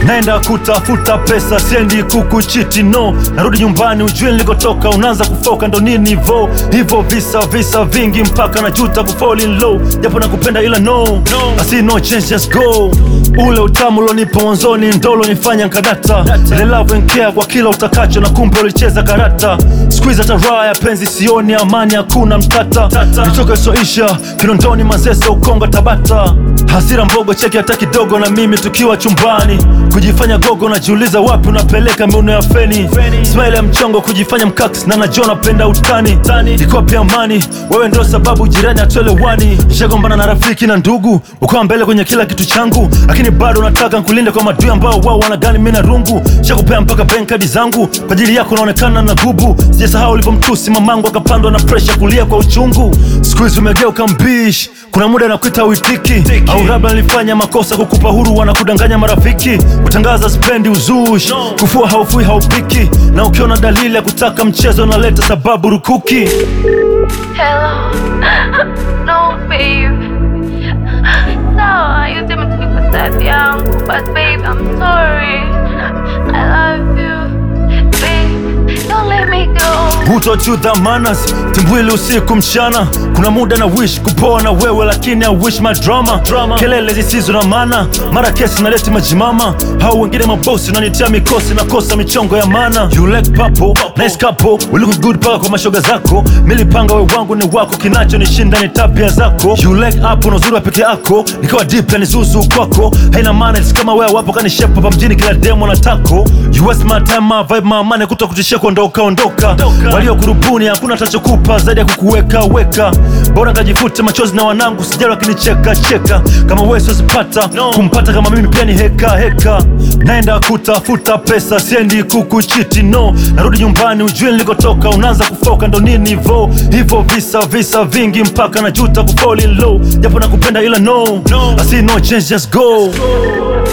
naenda kutafuta pesa, siendi kukuchiti no, narudi nyumbani ujue nilikotoka, unaanza kufoka ndo nini vo hivyo, visa visa vingi mpaka najuta kufall in low, japo nakupenda ila no, no. I see no change, just go. Ule utamu ulonipa mwanzoni ndo ulonifanya nkadata, ile love and care kwa kila utakacho, na kumbe ulicheza karata. Squeeze hata raha ya penzi sioni, amani hakuna mtata, nitoka isoisha Kinondoni, Manzese, Ukonga, Tabata, hasira mbogo cheki hata kidogo, na mimi tukiwa chumbani kujifanya gogo, najiuliza wapi unapeleka miuno ya feni, smile ya mchongo kujifanya mkaks na najua napenda utani, iko pia amani, wewe ndio sababu jirani hatuelewani, nishagombana na rafiki na ndugu, ukawa mbele kwenye kila kitu changu, lakini bado nataka nkulinde kwa madui ambao wao wanagani mimi na rungu, shakupea mpaka bank kadi zangu kwa ajili yako, naonekana na gubu, sijasahau ulipomtusi mamangu akapandwa na presha kulia kwa uchungu, siku hizi umegeuka mbishi, kuna muda nakuita uitiki, au labda nilifanya makosa kukupa huru, wanakudanganya marafiki, kutangaza spendi uzushi, kufua haufui haupiki, na ukiona dalili ya kutaka mchezo naleta sababu rukuki. Hello. no, babe. Sawa, yote imetumika tabia yangu, but babe, I'm sorry. I love you. Babe, don't let me go. Hutochudha manas timbwili usiku mchana, kuna muda na wish kupoa na wewe, lakini I wish my drama, kelele zisizo na maana, mara kesi naleti majimama, hao wengine mabosi nanitia mikosi na kosa michongo ya mana. You like papo nice couple, we look good paka kwa mashoga zako, milipanga we wangu ni wako, kinacho nishinda ni tabia zako. You like hapo na uzuri wa peke yako, nikawa deep yani zuzu kwako, haina maana it's kama wewe wapo kanishepa hapa mjini, kila demo na tako. You waste my time, my vibe, my money, kuto kutishia kuondoka ondoka, walio kurubuni hakuna atachokupa zaidi ya kukuweka weka, bora ngajifute machozi na wanangu sijali wakinicheka cheka, kama wewe siwezi pata kumpata kama mimi pia ni heka heka, naenda kutafuta pesa siendi kukuchiti no, narudi nyumbani ujue nilikotoka, unaanza kufoka ndo nini vo hivyo, visa visa vingi mpaka najuta kufall in low, japo nakupenda ila no, I see no change, just go.